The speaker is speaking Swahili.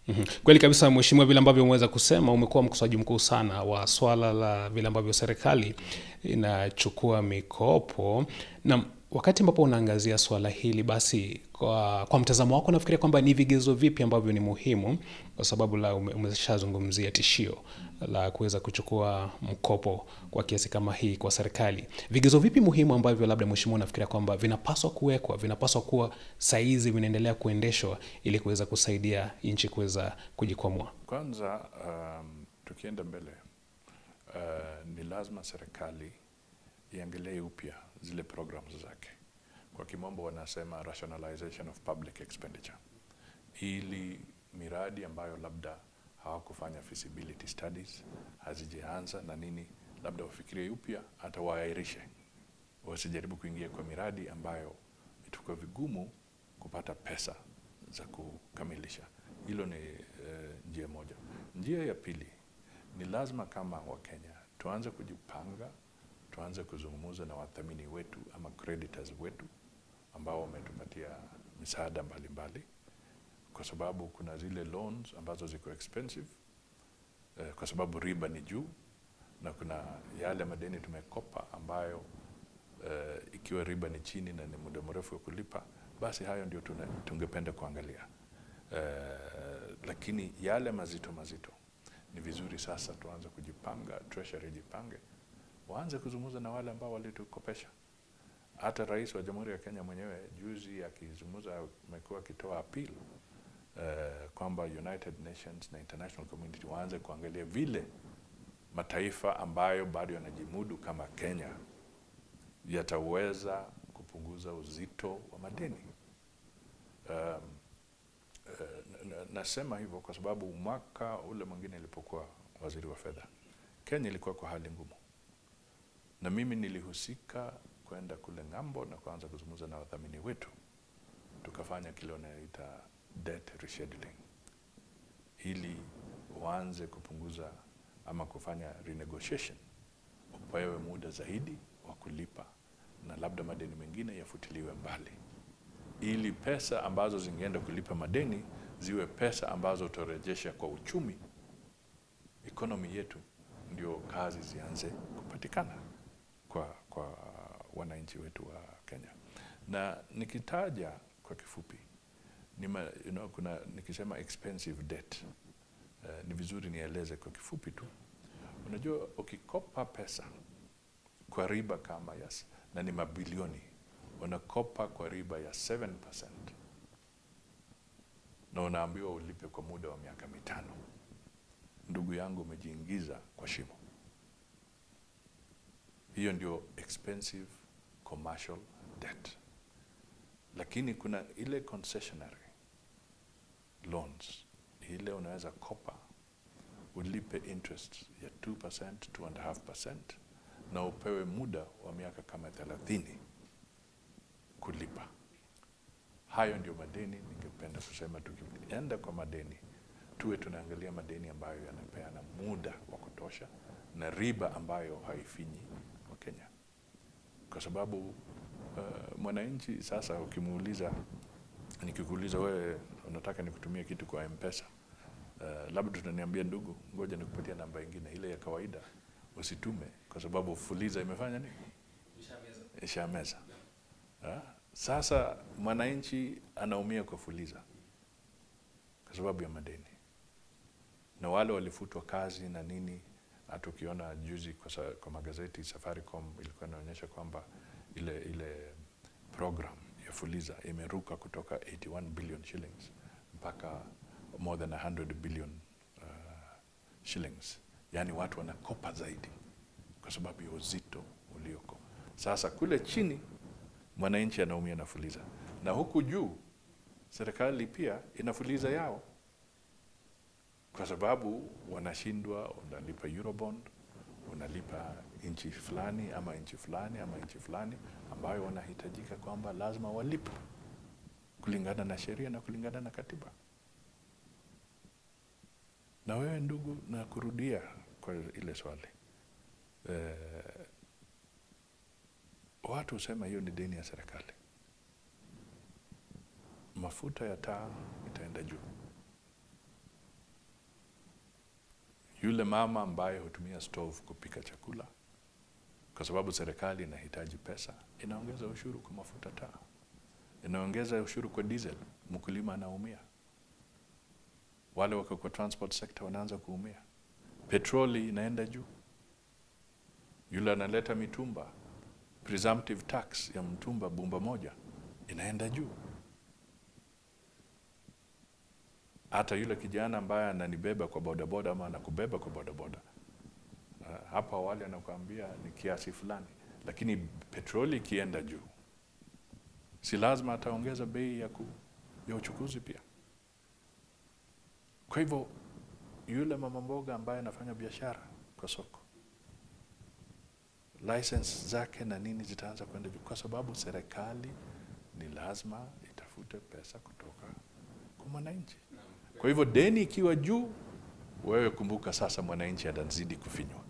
Mhm. Kweli kabisa mheshimiwa, vile ambavyo umeweza kusema, umekuwa mkosoaji mkuu sana wa swala la vile ambavyo serikali inachukua mikopo na wakati ambapo unaangazia swala hili basi kwa, kwa mtazamo wako nafikiria kwamba ni vigezo vipi ambavyo ni muhimu kwa sababu la ume- umeshazungumzia tishio la kuweza kuchukua mkopo kwa kiasi kama hii kwa serikali vigezo vipi muhimu ambavyo labda mheshimiwa unafikiria kwamba vinapaswa kuwekwa vinapaswa kuwa saizi vinaendelea kuendeshwa ili kuweza kusaidia nchi kuweza kujikwamua Kwanza um, tukienda mbele uh, ni lazima serikali iangalie upya zile programs zake. Kwa kimombo wanasema rationalization of public expenditure, ili miradi ambayo labda hawakufanya feasibility studies, hazijaanza na nini, labda wafikirie upya, hata waairishe, wasijaribu kuingia kwa miradi ambayo itakuwa vigumu kupata pesa za kukamilisha. Hilo ni eh, njia moja. Njia ya pili ni lazima kama Wakenya tuanze kujipanga, tuanze kuzungumza na wathamini wetu ama creditors wetu ambao wametupatia misaada mbalimbali, kwa sababu kuna zile loans ambazo ziko expensive eh, kwa sababu riba ni juu, na kuna yale madeni tumekopa ambayo eh, ikiwa riba ni chini na ni muda mrefu wa kulipa, basi hayo ndio tuna- tungependa kuangalia. Eh, lakini yale mazito mazito ni vizuri sasa tuanze kujipanga, treasury jipange, waanze kuzungumza na wale ambao walitukopesha. Hata rais wa Jamhuri ya Kenya mwenyewe juzi akizungumza, amekuwa akitoa appeal eh, kwamba United Nations na international community waanze kuangalia vile mataifa ambayo bado yanajimudu kama Kenya yataweza kupunguza uzito wa madeni. Um, eh, na- na- nasema hivyo kwa sababu mwaka ule mwingine ilipokuwa waziri wa fedha, Kenya ilikuwa kwa hali ngumu, na mimi nilihusika kwenda kule ng'ambo na kuanza kuzungumza na wadhamini wetu, tukafanya kile wanaita debt rescheduling, ili waanze kupunguza ama kufanya renegotiation, upewe muda zaidi wa kulipa na labda madeni mengine yafutiliwe mbali ili pesa ambazo zingeenda kulipa madeni ziwe pesa ambazo utarejesha kwa uchumi, economy yetu, ndio kazi zianze kupatikana kwa, kwa wananchi wetu wa Kenya. Na nikitaja kwa kifupi ni ma, you know, kuna nikisema expensive debt uh, ni vizuri nieleze kwa kifupi tu. Unajua, ukikopa pesa kwa riba kama yes, na ni mabilioni unakopa kwa riba ya 7% na unaambiwa ulipe kwa muda wa miaka mitano, ndugu yangu, umejiingiza kwa shimo. Hiyo ndio expensive commercial debt, lakini kuna ile concessionary loans, ile unaweza kopa ulipe interest ya 2%, 2.5% na upewe muda wa miaka kama 30 kulipa. Hayo ndio madeni. Ningependa kusema tukienda kwa madeni, tuwe tunaangalia madeni ambayo yanapeana muda wa kutosha na riba ambayo haifinyi wa Kenya, kwa sababu uh, mwananchi sasa, ukimuuliza, nikikuuliza wewe unataka nikutumie kitu kwa M-Pesa, uh, labda tutaniambia ndugu, ngoja nikupatia namba ingine ile ya kawaida, usitume kwa sababu fuliza imefanya nini, ishameza. Ha? Sasa mwananchi anaumia kwa fuliza kwa sababu ya madeni, na wale walifutwa kazi na nini. Hata ukiona juzi kwa, sa, kwa magazeti Safaricom ilikuwa inaonyesha kwamba ile, ile program ya fuliza imeruka kutoka 81 billion shillings mpaka more than 100 billion uh, shillings, yaani watu wanakopa zaidi kwa sababu ya uzito ulioko sasa kule chini mwananchi anaumia na fuliza, na huku juu serikali pia inafuliza yao, kwa sababu wanashindwa. Unalipa Eurobond, unalipa nchi fulani ama nchi fulani ama nchi fulani ambayo wanahitajika kwamba lazima walipe kulingana na sheria na kulingana na katiba. Na wewe ndugu, na kurudia kwa ile swali eh, watu husema hiyo ni deni ya serikali. Mafuta ya taa itaenda juu, yule mama ambaye hutumia stove kupika chakula, kwa sababu serikali inahitaji pesa, inaongeza ushuru kwa mafuta taa, inaongeza ushuru kwa diesel, mkulima anaumia. Wale wako kwa transport sector wanaanza kuumia. Petroli inaenda juu, yule analeta mitumba, presumptive tax ya mtumba bumba moja inaenda juu. Hata yule kijana ambaye ananibeba kwa bodaboda ama anakubeba kwa bodaboda uh, hapa awali anakuambia ni kiasi fulani, lakini petroli ikienda juu, si lazima ataongeza bei ya, ku, ya uchukuzi pia. Kwa hivyo yule mama mboga ambaye anafanya biashara kwa soko, license zake na nini zitaanza kwenda juu, kwa sababu serikali ni lazima itafute pesa kutoka kwa mwananchi. Kwa hivyo deni ikiwa juu, wewe kumbuka sasa, mwananchi atazidi kufinywa.